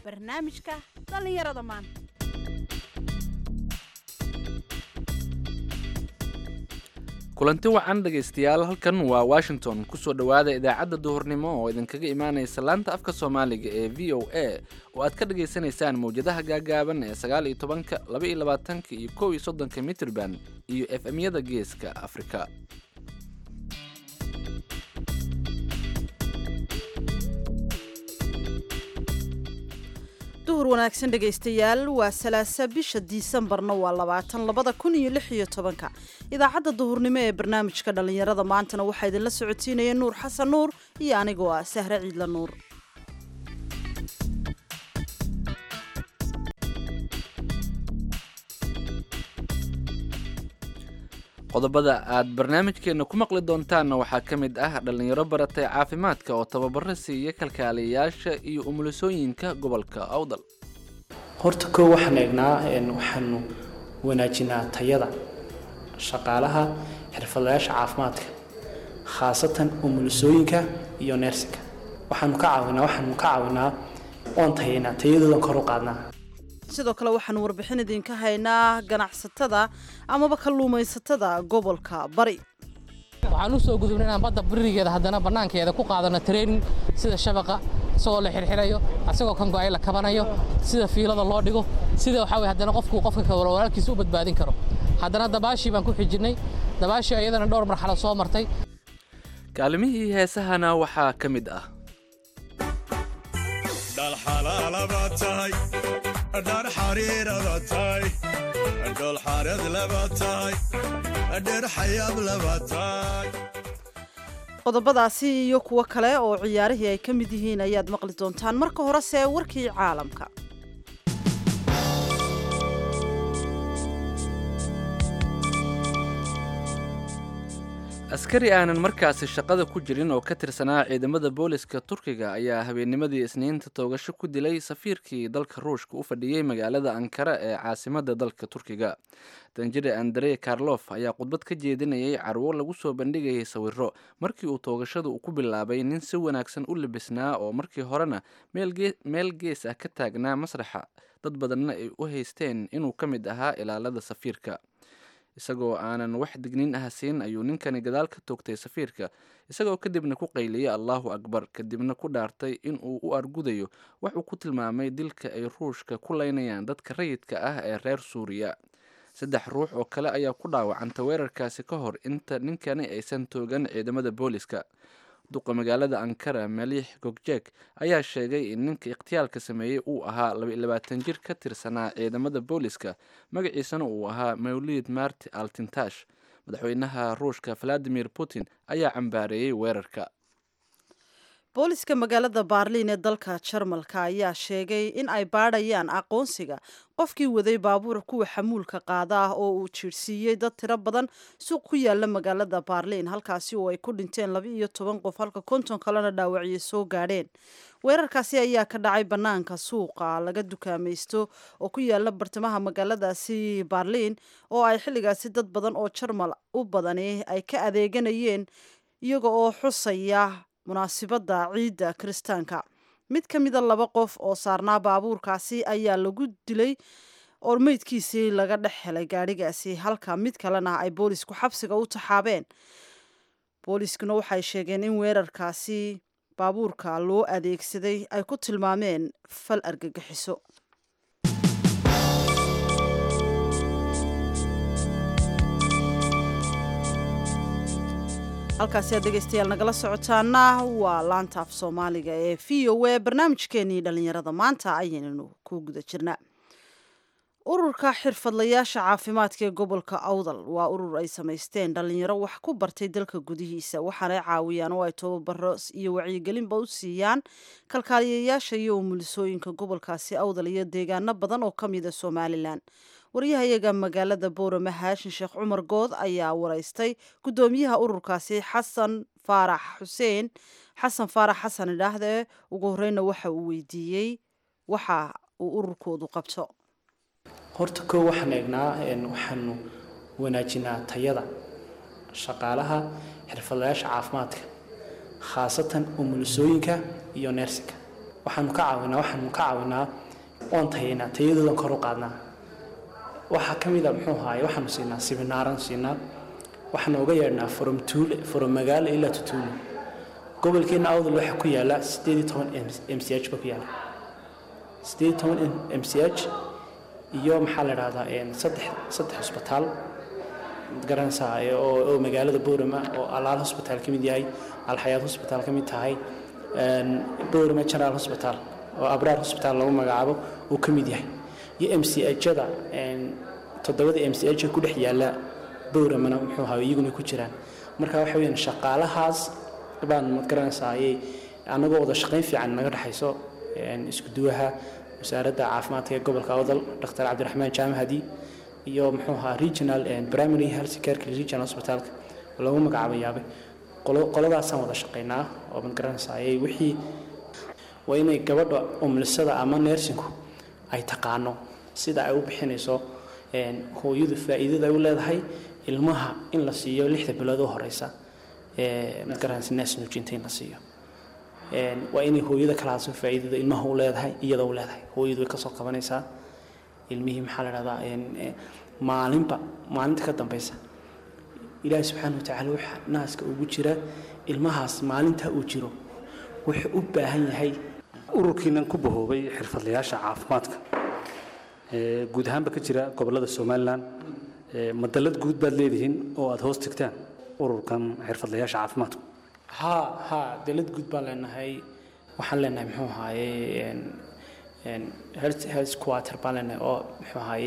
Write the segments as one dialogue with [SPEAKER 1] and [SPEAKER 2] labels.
[SPEAKER 1] barnaamijka dhallinyarada maanta
[SPEAKER 2] kulanti wacan dhegaystayaal halkan waa washington kusoo dhowaada idaacadda duhurnimo oo idinkaga imaanaysa laanta afka soomaaliga ee v o a oo aad ka dhagaysanaysaan mawjadaha gaagaaban ee sagaal iyo tobanka laba iyo labaatanka iyo kow iyo soddonka mitrban iyo f m-yada geeska afrika
[SPEAKER 1] duhur wanaagsan dhegaystayaal waa salaasa bisha disembarna waa labaatan labada kun iyo lix iyo tobanka idaacadda duhurnimo ee barnaamijka dhallinyarada maantana waxaa idinla socotiinaya nuur xasan nuur iyo anigoo ah sahre ciidla nuur
[SPEAKER 2] qodobada aad barnaamijkeenna ku maqli doontaanna waxaa ka mid ah dhallinyaro baratay caafimaadka oo tababaro siiya kalkaaliyayaasha iyo umulisooyinka gobolka awdal
[SPEAKER 3] horta koo waxaan eegnaa waxaanu wanaajinaa tayada shaqaalaha xirfadlayaasha caafimaadka khaasatan umulisooyinka iyo neersinka waxaanu ka caawinaa waxaanu ka caawinaa oon tayaynaa tayadoodan kor u qaadnaa
[SPEAKER 1] sidoo kale waxaanu warbixin idinka haynaa ganacsatada amaba kalluumaysatada gobolka bari
[SPEAKER 4] waxaan u soo gudubnay inaan badda birigeeda haddana bannaankeeda ku qaadano training sida shabaqa isagoo la xirxirayo asagoo kan go-ay la kabanayo sida fiilada loo dhigo sida waxaa weye haddana qofku qofka kale walaalkiisa u badbaadin karo haddana dabaashii baan ku xijinnay dabaashii iyadana dhowr marxalo soo martay
[SPEAKER 2] kaalimihii heesahana waxaa ka mid ah
[SPEAKER 5] dhalxalaalaba tahay dhar xariiraba tahay dholxareed laba tahay dher xayaab laba tahay
[SPEAKER 1] qodobadaasi iyo kuwo kale oo ciyaarihii ay ka mid yihiin ayaad maqli doontaan marka horese warkii caalamka
[SPEAKER 2] askari aanan markaasi shaqada ku jirin oo ka tirsanaa ciidamada booliska turkiga ayaa habeennimadii isniinta toogasho ku dilay safiirkii dalka ruushka u fadhiyey magaalada ankara ee caasimadda dalka turkiga danjire andrey karlof ayaa khudbad ka jeedinayay carwo lagu soo bandhigayay sawiro markii uu toogashada uu ku bilaabay nin si wanaagsan u labisnaa oo markii horena meel gees ah ka taagnaa masraxa dad badanna ay u haysteen inuu ka mid ahaa ilaalada safiirka isagoo aanan wax digniin ah siin ayuu ninkani gadaal ka toogtay safiirka isagoo kadibna ku qayliyey allahu akbar kadibna ku dhaartay in uu u argudayo wax uu ku tilmaamay dilka ay ruushka ku leynayaan dadka rayidka ah ee reer suuriya saddex ruux oo kale ayaa ku dhaawacanta weerarkaasi ka hor inta ninkani aysan toogan ciidamada booliska duqa magaalada ankara maliix gogjek ayaa sheegay in ninka ikhtiyaalka sameeyey uu ahaa labaalabaatan jir ka tirsanaa ciidamada booliska magaciisana uu ahaa mawlid marti altintash madaxweynaha ruushka valadimir putin ayaa cambaareeyey weerarka
[SPEAKER 1] booliska magaalada baarliin ee dalka jarmalka ayaa sheegay in ay baadhayaan aqoonsiga qofkii waday baabuur kuwa xamuulka qaada ah oo uu jiirsiiyey dad tiro badan suuq ku yaala magaalada baarliin halkaasi oo ay ku dhinteen laba iyo toban qof halka konton kalena dhaawacyo soo gaadheen weerarkaasi ayaa ka dhacay bannaanka suuqa laga dukaamaysto oo ku yaala bartamaha magaaladaasi baarliin oo ay xilligaasi dad badan oo jarmal u badani ay ka adeeganayeen iyaga oo xusaya munaasibadda ciidda kiristaanka mid ka mida laba qof oo saarnaa baabuurkaasi ayaa lagu dilay oo meydkiisii laga dhex helay gaadhigaasi halka mid kalena ay boolisku xabsiga u taxaabeen booliiskuna waxay sheegeen in weerarkaasi baabuurka loo adeegsaday ay ku tilmaameen fal argagixiso halkaasi aad dhegaystayaal nagala socotaana waa laanta af soomaaliga ee v o a barnaamijkeenii dhallinyarada maanta ayaynanu ku guda jirnaa ururka xirfadlayaasha caafimaadka ee gobolka awdal waa urur ay samaysteen dhallinyaro wax ku bartay dalka gudihiisa waxaanay caawiyaan oo ay tababaro iyo wacyigelinba u siiyaan kalkaaliyayaasha iyo umulisooyinka gobolkaasi awdal iyo deegaano badan oo ka mida somalilan waryahayaga magaalada boorame haashin sheekh cumar good ayaa waraystay guddoomiyaha ururkaasi xasan faarax xuseen xasan faarax xasan idhaahdee ugu horeyna waxa uu weydiiyey waxa uu ururkoodu qabto
[SPEAKER 3] horta koo waxaan eegnaa waxaanu wanaajinaa tayada shaqaalaha xirfadlayaasha caafimaadka khaasatan umulisooyinka iyo neersinka waxaanu ka caawinaa waxaanu ka caawinaa oon tayaynaa tayadoodan kor u qaadnaa waxaa ka mid a muxuu ahaaye waxaanu siinaa siminaaran siinaa waxaanu uga yeedhnaa from tuule from magaalo ilaa tutuule gobolkeena awdal waxaa ku yaala sideed iyo toban m c h ba ku yaala sideed iyo toban m c h iyo maxaa la dhahdaa saddex saddex hosbitaal garanaysaa oo oo magaalada boorama oo alaal hosbitaal ka mid yahay alxayaad hosbitaal ka mid tahay boorama general hosbitaal oo abraar hosbitaal lagu magacaabo uu ka mid yahay iyo m c h-da toddobada m c h ku dhex yaala bowramana muxuu ahaa iyaguna ku jiraan marka waxa weyaan shaqaalahaas baan mad garanaysaa ayay annagoo wada shaqayn fiican naga dhexayso isku duwaha wasaaradda caafimaadka ee gobolka awdal dr cabdiraxmaan jaamahadi iyo muxuu ahaa regional primary health careka regional hospitalka lagu magacaabo yaabay qoladaasaan wada shaqaynaa oo mad garanaysaa ayay wixii waa inay gabadha umlisada ama neersinku ay taqaano sida ay u bixinayso hooyadu faa'iidada ay u leedahay ilmaha in la siiyo lixda bilood u horeysa magaranaysa naas nuujinta in la siiyo waa inay hooyada kalaaso faa'iidada ilmaha u leedahay iyada u leedahay hooyadu way kasoo qabanaysaa ilmihii maxaa la dhahdaa maalinba maalinta ka dambeysa ilaahi subxaana watacaala waxa naaska ugu jira ilmahaas maalinta uu jiro wuxuu u baahan yahay
[SPEAKER 6] ururkiinan ku bahoobay xirfadlayaasha caafimaadka guud ahaanba ka jira gobolada somalilan madalad guud baad leedihiin oo aada hoos tigtaan ururkan xirfadlayaasha caafimaadku
[SPEAKER 3] haa haa dalad guud baan leenahay waxaan leenahay muxuu ahaaye health quarter baan leenahay oo muxuu ahaaye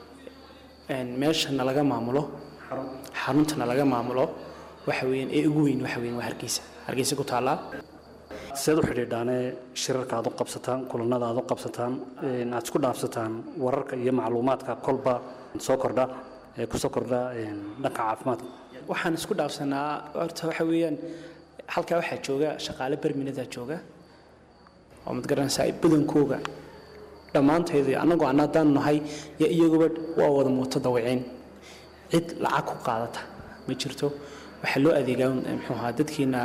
[SPEAKER 3] meesha nalaga maamulo xarunta nalaga maamulo waxa weeyaan ee ugu weyn waxa weeyaan waa hargeysa hargeysa ku taallaa
[SPEAKER 6] seed u xidhiidhaane shirarka aad u qabsataan kulanada aad u qabsataan aad isku dhaafsataan wararka iyo macluumaadka kolba soo kordha ee kusoo kordha dhanka caafimaadka
[SPEAKER 3] waxaan isku dhaafsanaa horta waxa weeyaan halkaa waxaa jooga shaqaale berminadaa jooga oo mad garanaysaa badankooga dhammaanteedii annagoo aan haddaan nahay yo iyaguba waa wada muuto dawiceen cid lacag ku qaadata ma jirto waxaa loo adeegaa muxuu ahaa dadkiina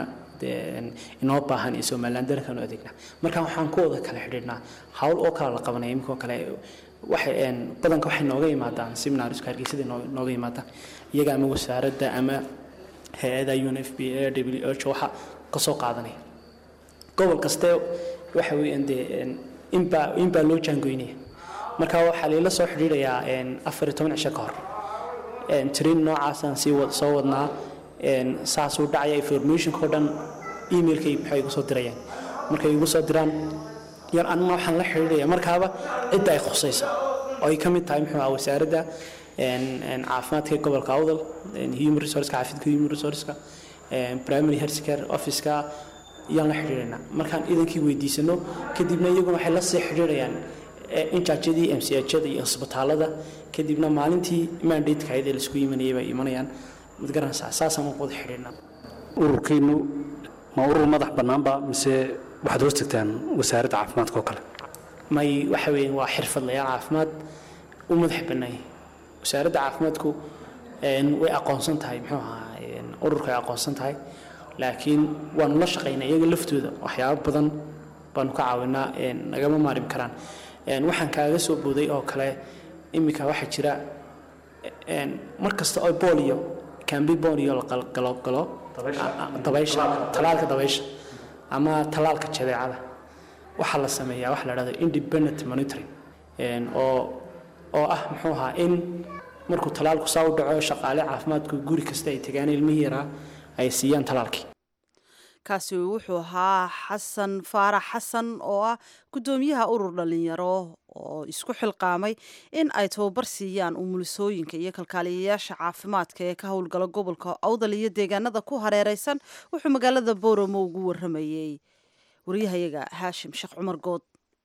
[SPEAKER 3] inoo baahan iyo somaliland darankaan u adeegnaa marka waxaan ku wada kala xidhiidhnaa hawl oo kale la qabanaya iminkoo kale waxay badanka waxay nooga yimaadaan seminariska hargeysada nooga yimaadaan iyaga ama wasaaradda ama hay-ada un f b a w h waxa ka soo qaadanaya gobol kaste waxa weeyaan dee inbaa inbaa loo jaangoynaya marka waxaa layla soo xidhiidhayaa afar iyo toban cisho ka hor train noocaasaan sii soo wadnaa saasuu dhacaya informationka o dhan emailkay maxay igu soo dirayaan markay igu soo diraan yar anna waxaan la xidhiidhaya markaaba cidda ay khusayso oo ay ka mid tahay muxuu ah wasaaradda caafimaadka ee gobolka awdal human resourceka caafimaadka human resourceka primary health care officeka yaan la xidhiidhaynaa markaan idankii weydiisano kadibna iyaguna waxay la sii xidhiidhayaan injaajyadii m c h-da iyo isbitaalada kadibna maalintii mandateka ahayd ee laisku yimanayay bay imanayaan mad garanaysaa saasaan u wada xidhiidhnaa
[SPEAKER 6] ururkiinu ma urur madax bannaanba mise waxaad hoos tagtaan wasaaradda caafimaadka oo kale
[SPEAKER 3] may waxa weeyaan waa xirfadlayaal caafimaad u madax bannaayay wasaaradda caafimaadku way aqoonsan tahay muxuu ahaa ururka ay aqoonsan tahay laakiin waanu la shaqaynaa iyaga laftooda waxyaabo badan baanu ka caawinaa nagama maarim karaan waxaan kaaga soo booday oo kale iminka waxaa jira mar kasta oo bolio kambi bolio la galogalo dabaysha talaalka dabaysha ama talaalka jadeecada waxaa la sameeyaa waxa la dhahda independent monitoring oo oo ah muxuu ahaa in markuu talaalku saa u dhaco shaqaale caafimaadku guri kasta ay tagaan ilmihii yaraa ay siiyaan talaalkii
[SPEAKER 1] kaasi wuxuu ahaa xasan faarax xasan oo ah guddoomiyaha urur dhalinyaro oo isku xilqaamay in ay tababar siiyaan umulisooyinka iyo kalkaaliyayaasha caafimaadka ee ka howlgala gobolka awdal iyo deegaanada ku hareereysan wuxuu magaalada booramo ugu waramayey waryahayaga haashim sheekh cumar good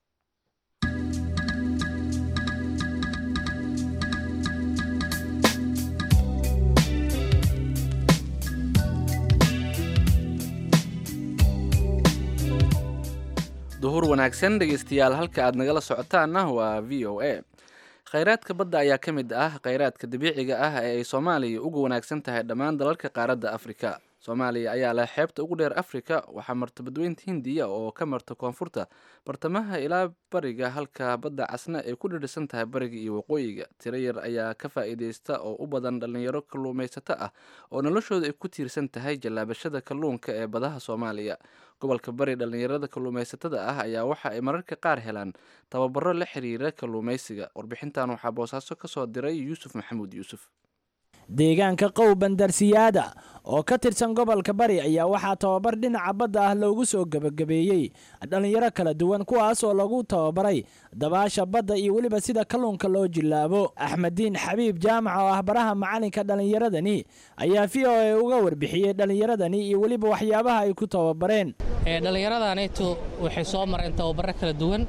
[SPEAKER 2] duhur wanaagsan dhegeystayaal halka aad nagala socotaanna waa v o a khayraadka badda ayaa ka mid ah khayraadka dabiiciga ah ee ay soomaaliya uga wanaagsan tahay dhammaan dalalka qaaradda afrika soomaaliya ayaa leh xeebta ugu dheer afrika waxaa marta badweynta hindiya oo ka marta koonfurta bartamaha ilaa bariga halka badda casna ay ku dhidhisan tahay bariga iyo waqooyiga tiro yar ayaa ka faa'iideysta oo u badan dhallinyaro kalluumaysato ah oo noloshooda ay ku tiirsan tahay jallaabashada kalluunka ee badaha soomaaliya gobolka bari dhallinyarada kalluumaysatada ah ayaa waxa ay mararka qaar helaan tababaro la xiriira kalluumaysiga warbixintan waxaa boosaaso ka soo diray yuusuf maxamuud yuusuf
[SPEAKER 7] deegaanka qow bandarsiyaada oo ka tirsan gobolka bari ayaa waxaa tababar dhinaca badda ah loogu soo gebagabeeyey dhallinyaro kala duwan kuwaas oo lagu tababaray dabaasha badda iyo weliba sida kalluunka loo jillaabo axmeddiin xabiib jaamac oo ah baraha macalinka dhallinyaradani ayaa v o a uga warbixiyey dhallinyaradani iyo weliba waxyaabaha ay ku tababareen
[SPEAKER 4] dhallinyaradaanaytu waxay soo mareen tababaro kala duwan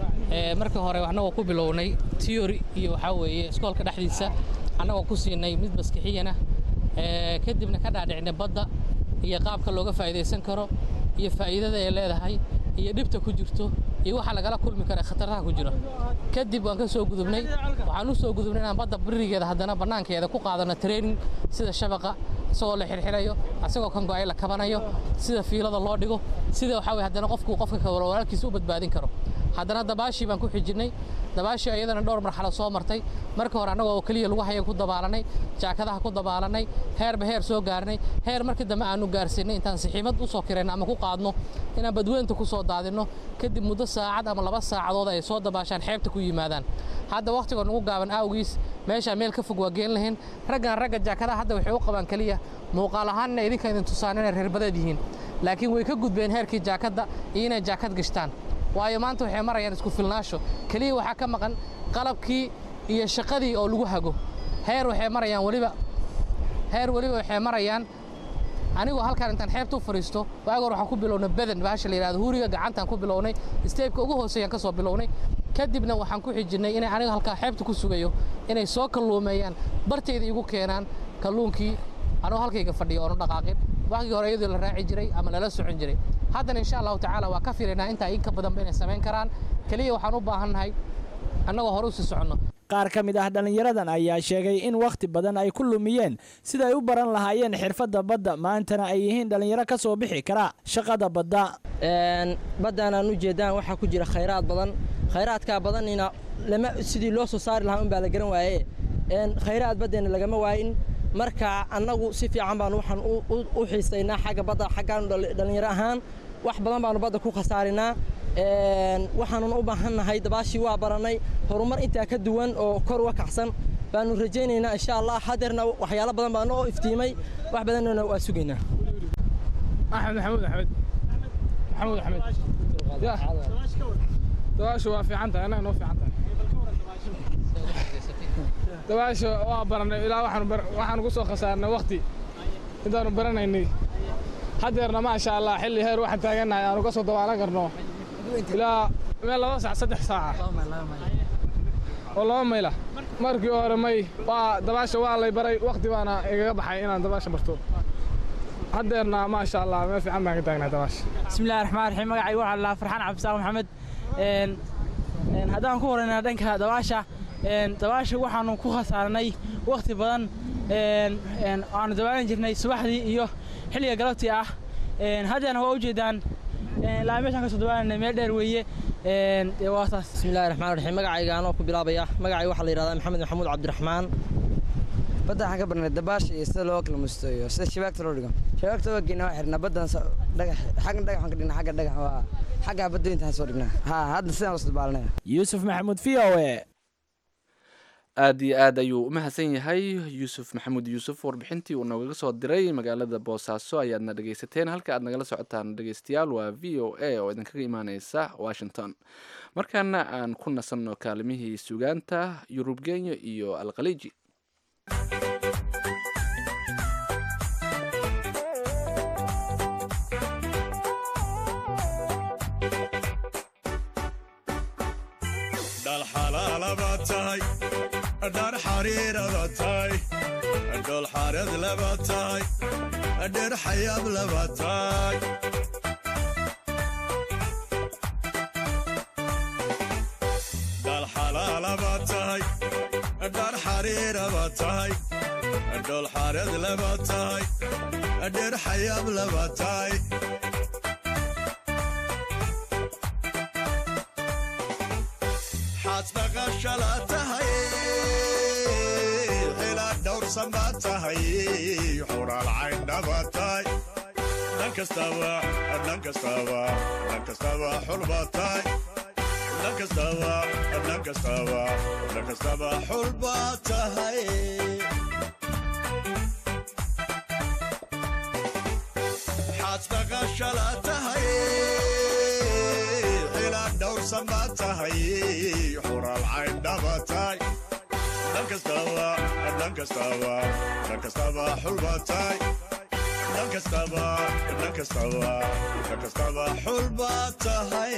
[SPEAKER 4] marka hore annagoo ku bilownay tiyori iyo waxaa weeye iskoolka dhexdiisa annagoo ku siinay mid maskixiyana kadibna ka dhaadhicnay badda iyo qaabka looga faa'idaysan karo iyo faa'iidada ay leedahay iyo dhibta ku jirto iyo waxa lagala kulmi kara khatartaha ku jira kadib waan ka soo gudubnay waxaan u soo gudubnay inaan badda birigeeda haddana bannaankeeda ku qaadano training sida shabaqa isagoo la xirxirayo asagoo kan go'ay la kabanayo sida fiilada loo dhigo sida waxaa weye haddana qofku qofka kale walaalkiisa u badbaadin karo haddana dabaashii baan ku xijinnay dabaashii iyadana dhowr marxalo soo martay marka hore annagoo oo keliya lagu hayan ku dabaalanay jaakadaha ku dabaalanay heerba heer soo gaarnay heer markii dambe aanu gaarsiinay intaan sixiimad u soo kirayno ama ku qaadno inaan badweynta ku soo daadinno kadib muddo saacad ama laba saacadood ay soo dabaashaan xeebta ku yimaadaan hadda wakhtigoo nagu gaaban awgiis meeshaan meel ka fog waa geen lahayn raggan ragga jaakadaha hadda waxay u qabaan keliya muuqaal ahaan inay idinka idin tusaan inay reerbadeed yihiin laakiin way ka gudbeen heerkii jaakadda iyo inay jaakad gashtaan waayo maanta waxay marayaan isku filnaasho keliya waxaa ka maqan qalabkii iyo shaqadii oo lagu hago heer waxay marayaan weliba heer weliba waxay marayaan anigoo halkaan intaan xeebta u fadhiisto waaga hor waxaan ku bilownay badan bahasha la yidhahdo huriga gacantaan ku bilownay steebka ugu hooseeyaan ka soo bilownay kadibna waxaan ku xijinnay inay aniga halkaa xeebta ku sugayo inay soo kalluumeeyaan bartayda igu keenaan kalluunkii anoo halkayga fadhiyo oonu dhaqaaqin waagii hore iyadoo la raaci jiray ama lala socon jiray haddana insha allahu tacaala waa ka filaynaa intaa in ka badanba inay samayn karaan keliya waxaan u baahannahay annagoo hore u sii soconno
[SPEAKER 7] qaar ka mid ah dhallinyaradan ayaa sheegay in wakhti badan ay ku lumiyeen sida ay u baran lahaayeen xirfadda badda maantana ay yihiin dhallinyaro ka soo bixi kara shaqada badda
[SPEAKER 8] baddaan aan u jeedaan waxaa ku jira khayraad badan khayraadkaa badanina lama sidii loo soo saari lahaa unbaa la garan waaye khayraad baddeenna lagama waayin marka annagu si fiican baanu waxaan u xiisaynaa xagga badda xaggaan dhallinyaro ahaan wax badan baanu badda ku khasaarinaa waxaanun u baahannahay dabaashii waa barannay horumar intaa ka duwan oo kor uga kacsan baanu rajaynaynaa insha allah hadeerna waxyaalo badan baa noo iftiimay wax badanna waa sugaynaa
[SPEAKER 9] axmed maxamuud axmed maxamuud axmed dabaashu waa fiican tahay annaga noo fiican tahay dabaasha waa barannay ilaa waxaanu ku soo khasaarnay wakti intaanu baranaynay hadeerna maasha allah xilli heer waxaan taagannahay aanu ka soo dabaalan karno ilaa meel laba saac saddex saaca oo laba mayla markii hore may waa dabaasha waa lay baray wakti baana igaga baxay inaan dabaasha barto hadeerna maasha allah meel fiican baan ka taagnahay dabaasha
[SPEAKER 10] bismillahi raxmaan raxiim magacay waxaa la farxaan cabdisaaq maxamed haddaan ku horeynaa dhanka dabaasha dabaasha waxaanu ku khasaarnay wakhti badan aanu dabaalan jirnay subaxdii iyo xilliga galabtii ah haddeena waa ujeedaan ilaa meeshaan kasoo dabaalanay meel dheer weeye waa saas
[SPEAKER 8] bismillahi raxmaan raxiim magacayga anoo ku bilaabaya magacay waxaa la yidhahdaa maxamed maxamuud cabdiraxmaan
[SPEAKER 11] badda waxaan ka barnay dabaasha iyo sida loo kala musto iyo sida shabaagta loo dhigo shabaagta waa geynaa waa xirnaa baddan dhagax xagga dhagax waan ka dhignaa xagga dhagax waa xagga badooyintaan soo dhignaa ha hadda sidaan usoo dabaalanaya
[SPEAKER 7] yuusuf maxamuud v o e
[SPEAKER 2] aad iyo aad ayuu u mahadsan yahay yuusuf maxamuud yuusuf warbixintii uu noogaga soo diray magaalada boosaaso ayaadna dhegeysateen halka aad nagala socotaan dhegeystayaal waa v o a oo idinkaga imaaneysa washington markaana aan ku nasanno kaalimihii sugaanta yurub kenya iyo alkhaliiji
[SPEAKER 5] dhalxalaalaba tahay dhar xariirada tahay dhol xareed laba tahay dher xayaab laba tahay dhalxalaalaba tahay dhar xariiraba tahay dhol xareed laba tahay dheer xayaab laba tahay xaad maqashala tahay xilaa dhowrsan baa tahay xuraal cayndhaba tahay dhan kastaba dhan kastaba dhan kastaba xulba tahay dhan kastaba dhan kastaba dhan kastaba xulba tahay xaad maqashala tahay xilaa dhowrsan baa tahay xuraal cayndhaba tahay dhan kastaba dhan kastaba dhan kastaba xulba tahay dhan kastaba dhan kastaba dhan kastaba xulba tahay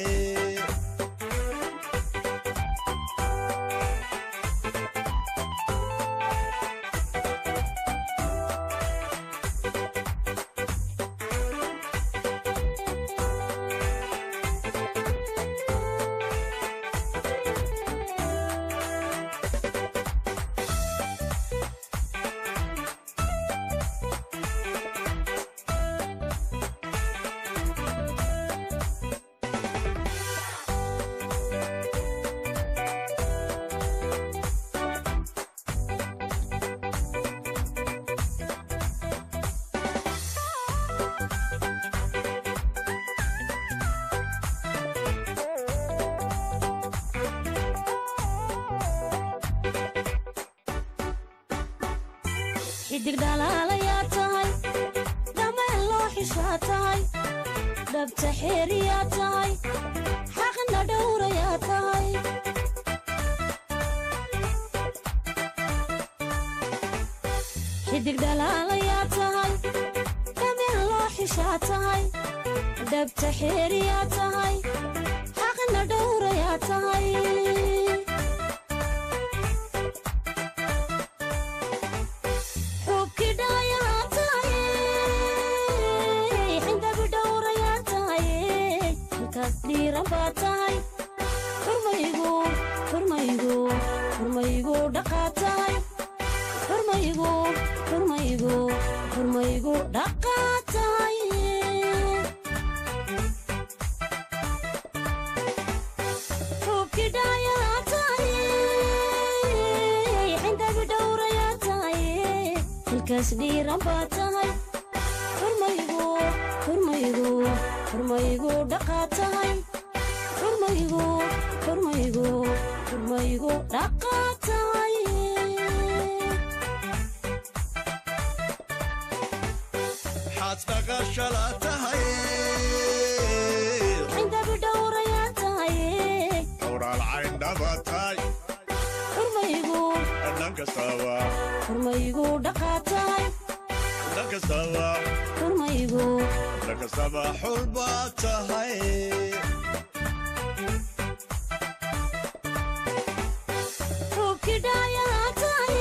[SPEAKER 12] xidig dhalaalayaa tahay dhameen loo xishaa tahay dhabta xeeriyaa tahay xaqna dhowrayaa tahay xidig dhalaalayaa tahay dhameen loo xishaa tahay dhabta xeeriyaa tahay xaqna dhowrayaa tahay dhiiran baa tahay xurmaygu xurmaygu xurmaygu dhaqaa tahay xurmaygu xurmaygu xurmaygu dhaqaa tahay
[SPEAKER 5] xaad maqashala tahay
[SPEAKER 12] cindabi dhowrayaa tahay
[SPEAKER 5] xuraal cayndhaba tahay
[SPEAKER 12] xurmaygu
[SPEAKER 5] dhan kastaba
[SPEAKER 12] xurmaygu dhaqaa tahay
[SPEAKER 5] dhan kastaba
[SPEAKER 12] xurmaygu
[SPEAKER 5] dhan kastaba xulba tahay
[SPEAKER 12] xubkidhaayaa tahay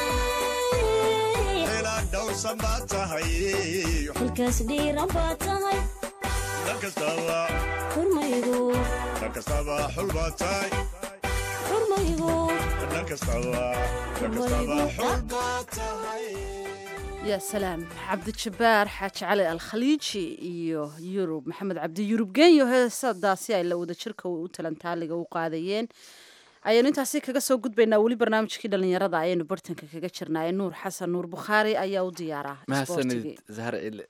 [SPEAKER 5] xilaa dhowrsan baa tahay
[SPEAKER 12] xilkaas dhiiran baa tahay
[SPEAKER 5] dhan kastaba
[SPEAKER 12] xurmaygu
[SPEAKER 5] dhan kastaba xulba tahay
[SPEAKER 12] xurmaygu
[SPEAKER 5] dhan kastaba dhan kastaba xulba tahay
[SPEAKER 1] yaa salaam cabdijabbaar xaaji cali alkhaliiji iyo yurub maxamed cabdi yurub genyo heesadaasi ay la wada jirka u talantaaliga u qaadayeen ayaanu intaasi kaga soo gudbaynaa weli barnaamijkii dhallinyarada ayaynu bartanka kaga jirnaaye nuur xasan nuur bukhaari ayaa u diyaaraa
[SPEAKER 2] mahadsanid zahar cile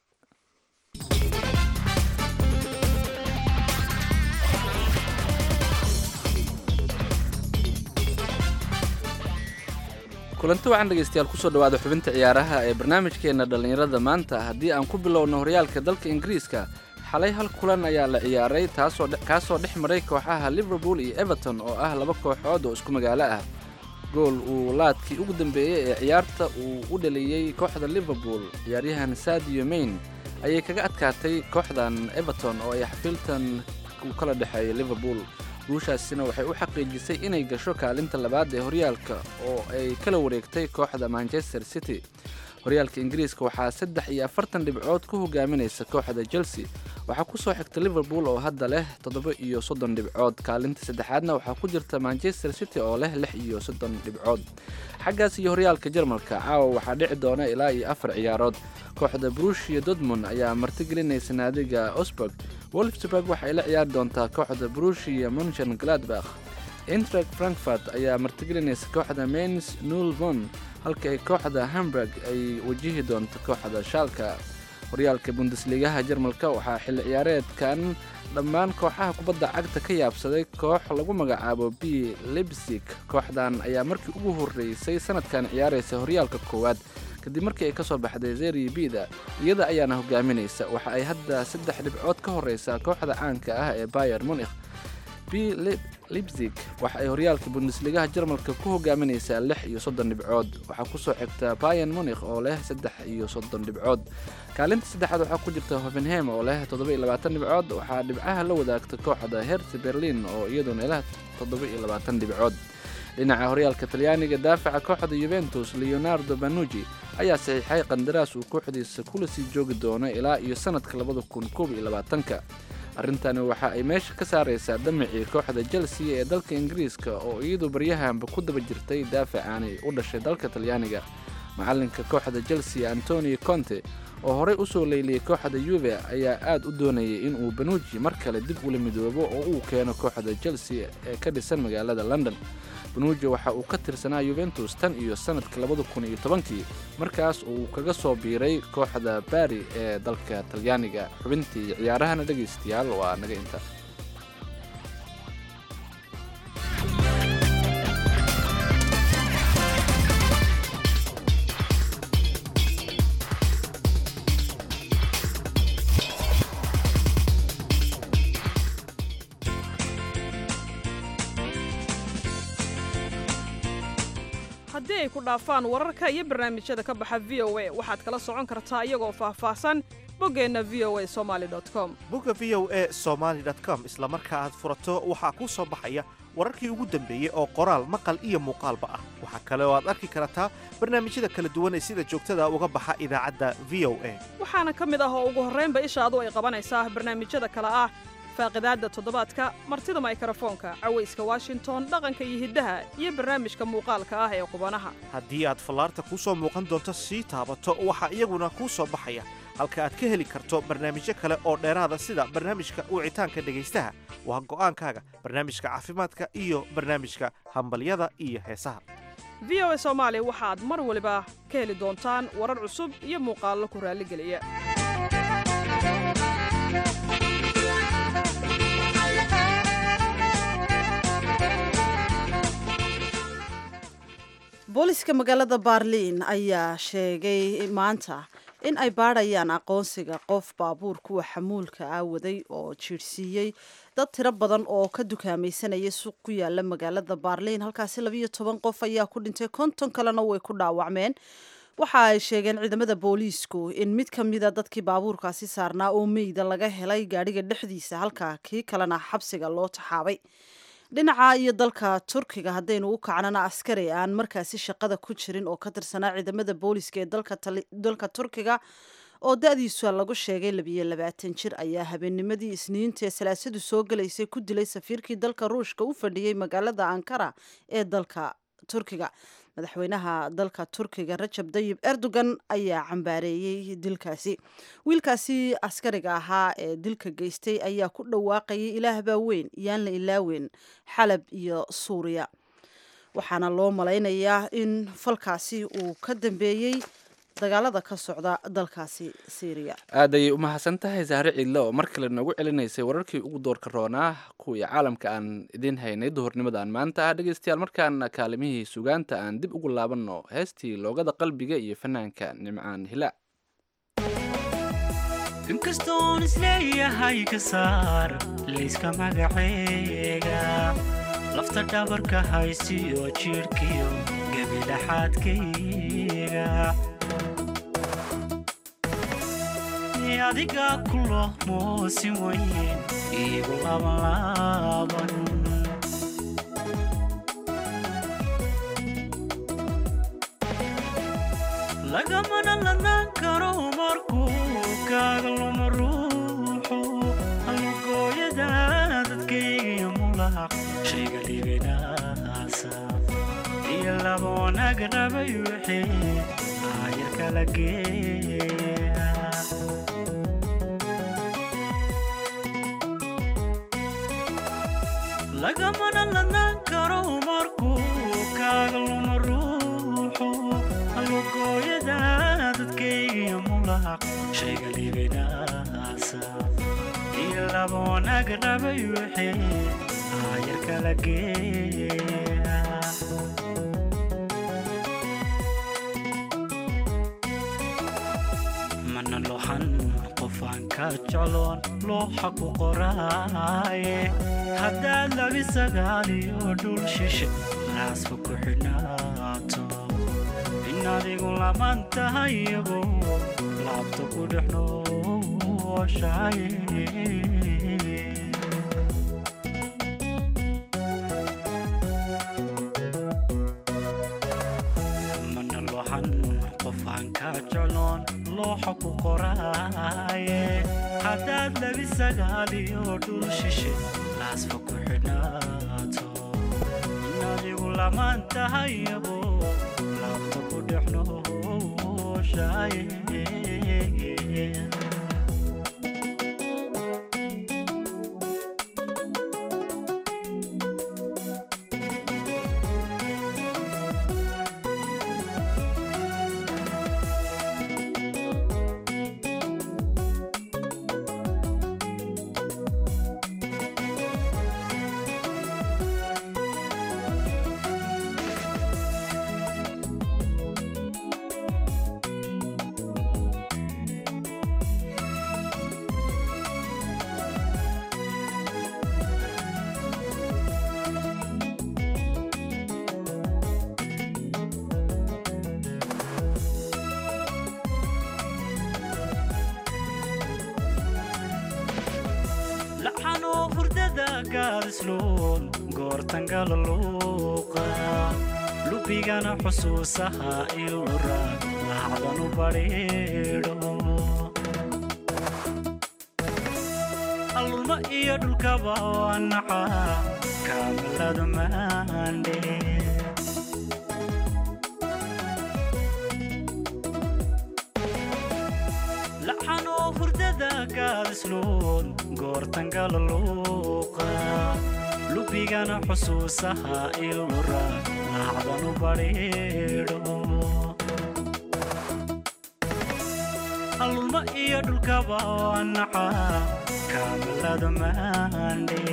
[SPEAKER 2] kulanti wacan dhegeystayaal kusoo dhawaada xubinta ciyaaraha ee barnaamijkeena dhallinyarada maanta haddii aan ku bilowno horyaalka dalka ingiriiska xalay hal kulan ayaa la ciyaaray taasoo kaasoo dhex maray kooxaha liverpool iyo everton oo ah laba kooxood oo isku magaalo ah gool uu laadkii ugu dambeeyey ee ciyaarta uu u dhaliyey kooxda liverpool ciyaaryahan sadio mayn ayay kaga adkaatay kooxdan everton oo ay xafiltan u kala dhexeeya liverpool guushaasina waxay u xaqiijisay inay gasho kaalinta labaad ee horyaalka oo ay kala wareegtay kooxda manchester city horyaalka ingiriiska waxaa saddex iyo afartan dhibcood ku hogaaminaysa kooxda chelsea waxaa kusoo xigta liverpool oo hadda leh toddoba iyo soddon dhibcood kaalinta saddexaadna waxaa ku jirta manchester city oo leh lix iyo soddon dhibcood xaggaas iyo horyaalka jarmalka caawa waxaa dhici doona ilaa iyo afar ciyaarood kooxda brushia dortmund ayaa martigelinaysa naadiga osburg wolfsburg waxay la ciyaari doontaa kooxda brushia munchen gladbach intrag frankfurt ayaa martigelinaysa kooxda mens nulvon halka ay kooxda hamburg ay wajihi doonto kooxda shaalka horyaalka bundesligaha jarmalka waxaa xilli ciyaareedkan dhammaan kooxaha kubadda cagta ka yaabsaday koox lagu magacaabo b libsig kooxdan ayaa markii ugu horreysay sanadkan ciyaaraysa horyaalka koowaad kadib markii ay ka soo baxday zeri bida iyada ayaana hogaaminaysa waxa ay hadda saddex dhibcood ka horreysaa kooxda caanka ah ee bayer munikh b libzig waxa ay horyaalka bundesligaha jarmalka ku hogaaminaysaa lix iyo soddon dhibcood waxaa kusoo xigta bayan munikh oo leh saddex iyo soddon dhibcood kaalinta saddexaad waxaa ku jirta hovenhem oo leh toddoba iyo labaatan dhibcood waxaa dhibcaha la wadaagta kooxda herti berlin oo iyaduna leh toddoba iyo labaatan dhibcood dhinaca horyaalka talyaaniga daafaca kooxda yuventus leonardo banuji ayaa saxiixay qandaraas uu kooxdiisa kula sii joogi doono ilaa iyo sanadka labada kun koob iyo labaatanka arrintani waxa ay meesha ka saaraysaa damicii kooxda chelsea ee dalka ingiriiska oo iyadu baryahanba ku daba jirtay daafacaani u dhashay dalka talyaaniga macalinka kooxda chelsea antonio conte oo horey usoo leyliyey kooxda yuve ayaa aad u doonayay inuu banuuji mar kale dib ula midoobo oo uu keeno kooxda chelsea ee ka dhisan magaalada london banuuji waxa uu ka tirsanaa yuventus tan iyo sanadka labada kun iyo tobankii markaas uu kaga soo biiray kooxda bari ee dalka talyaaniga xubintii ciyaarahana dhegaystayaal waa naga inta
[SPEAKER 13] haddii ay ku dhaafaan wararka iyo barnaamijyada ka baxa v o a waxaad kala socon kartaa iyagoo faahfaahsan boggeenna v o a somali com
[SPEAKER 14] bogga v o a somaali com isla marka aad furato waxaa kuu soo baxaya wararkii ugu dambeeyey oo qoraal maqal iyo muuqaalba ah waxaa kale oo aad arki kartaa barnaamijyada kala duwan ee sida joogtada uga baxa idaacadda v o a
[SPEAKER 13] waxaana ka mid ah oo ugu horraynba ishaadu ay qabanaysaa barnaamijyada kale ah faaqidaadda toddobaadka martida maykrofoonka cawayska washington dhaqanka iyo hiddaha iyo barnaamijka muuqaalka ah ee qubanaha
[SPEAKER 14] haddii aad fallaarta kuu soo muuqan doonto sii taabato waxaa iyaguna kuu soo baxaya halka aad ka heli karto barnaamijyo kale oo dheeraada sida barnaamijka wicitaanka dhegaystaha waa go'aankaaga barnaamijka caafimaadka iyo barnaamijka hambalyada iyo heesaha
[SPEAKER 13] v o a soomaali waxaad mar waliba ka heli doontaan warar cusub iyo muuqaallo ku raalligeliya
[SPEAKER 1] booliska magaalada baarliin ayaa sheegay maanta in ay baadhayaan aqoonsiga qof baabuur kuwa xamuulka ah waday oo jiirhsiiyey dad tiro badan oo ka dukaamaysanaya suuq ku yaala magaalada baarliin halkaasi labiyo toban qof ayaa ku dhintay konton kalena way ku dhaawacmeen waxa ay sheegeen ciidamada booliisku in mid ka mida dadkii baabuurkaasi saarnaa oo meyda laga helay gaadhiga dhexdiisa halka kii kalena xabsiga loo taxaabay dhinaca iyo dalka turkiga haddaynu u kacnana askari aan markaasi shaqada ku jirin oo ka tirsanaa ciidamada booliska ee dalka turkiga oo da-diisu lagu sheegay labiyo labaatan jir ayaa habeennimadii isniinta ee salaasadu soo galaysay ku dilay safiirkii dalka ruushka u fadhiyey magaalada ankara ee dalka turkiga madaxweynaha dalka turkiga rajab dayib erdogan ayaa cambaareeyey dilkaasi wiilkaasi askariga ahaa ee dilka geystay ayaa ku dhawaaqayay ilaahbaa weyn yaan la ilaaweyn xalab iyo suuriya waxaana loo malaynayaa in falkaasi uu ka dambeeyey dagaalada ka socda dalkaasi syriya
[SPEAKER 2] aad ayay u mahadsan tahay saare ciidle oo mar kale noogu celinaysay wararkii ugu doorka roonaa kuwii caalamka aan idiin haynay duhurnimadan maanta ah dhegaystayaal markaana kaalimihii sugaanta aan dib ugu laabanno heestii loogada qalbiga iyo fanaanka nimcaan hilaac
[SPEAKER 15] inkastoon isleeyahay ka saar layska magaceega lafta dhabarka haysiyo jidhkiyo gebidhaxaadkayga adiga kulo moosin weyn iigu labanlaaban lagamana lanaan karo markuu kaaga luma ruuxu laba wanaag rabay wixii aayar kala geeya lagamana ladnaan karo markuu kaaga luma ruuxu halugooyada dadkaygiyo mulaq shayga liibinaasa iyo laba wanaag rabay wixii aayar kala geeya mana lohan qofaan ka jecloon looxa ku qoraaye haddaad labi sagaaliyo dhul shishe raasba ku xidhnaato in adigu laman tahay iyagu laabta ku dhex nooshaye mana lohan qofaan ka jecloon looxa ku qoraaye haddaad labi sagaaliyo dhul shishe laasfa ku xidhnaato in adigu lamaan tahay iyagu laabta ku dhex nooshaye laxanoo hurdada gaadisluun goortangala luuqa lubigana xusuusaha ilura laacdanu badhiidho allulma iyo dhulkaba wanaca kaamiladu maandhe laxanoo hurdada gaadisluun goortangala luuqa lubigana xusuusaha ilura laacdanu badhiidho allulma iyo dhulkaba wanaca kaamilada maandhe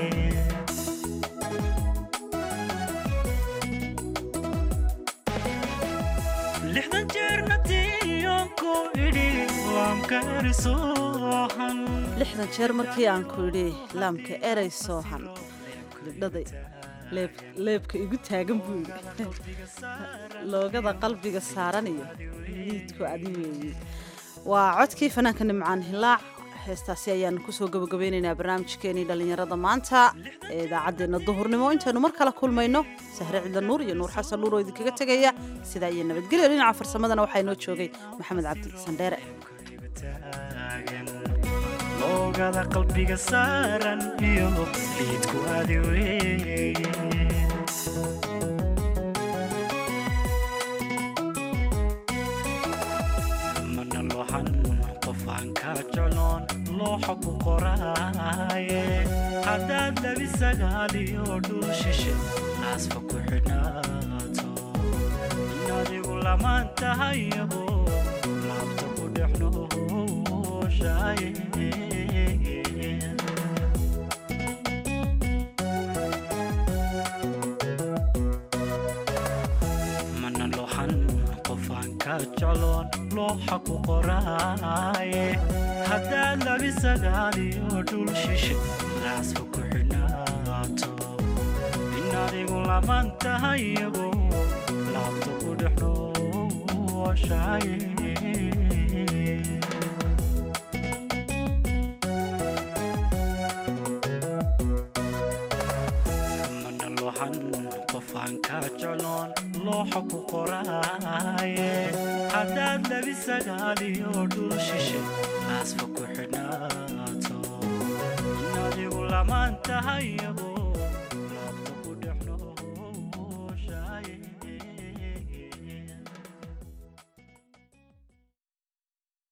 [SPEAKER 15] lixdan jeerna tiyoonku idhi waamka erisoohan
[SPEAKER 1] lixdan jeer markii aan ku idhi laamka erey soohan libdhaday leeb- leebka igu taagan buu yidhi loogada qalbiga saaran iyo liidku adi weeye waa codkii fanaanka nimcaan hilaac heestaasi ayaanu kusoo gabagabeynaynaa barnaamijkeenii dhallinyarada maanta ee idaacaddeenna duhurnimo intaynu mar kale kulmayno sahre cidla nuur iyo nuur xasan nuur oo idinkaga tegaya sidaa iyo nabadgelyo dhinaca farsamadana waxaa inoo joogay maxamed cabdi sandheere
[SPEAKER 15] loogada qalbiga saaran iyo liidku adi weeye mana lohan qofaan ka jecloon looxa ku qoraaye haddaad labi sagaaliyo dhul shishe naasfa ku xidhnaato in adigu lamaan tahay iyagu laabta ku dhex nooshaye mana lohan qofaan ka jecloon looxa ku qoraaye haddaad labi sagaaliyo dhul shishe naasfa ku xidhnaato in adigu lamaan tahay iyagu laabta ku dhex nooshaye mana lohan qofaan ka jecloon looxa ku qoraaye haddaad labi sagaaliyo dhul shishe naasfa ku xidhnaato in adigu lamaan tahay iyagu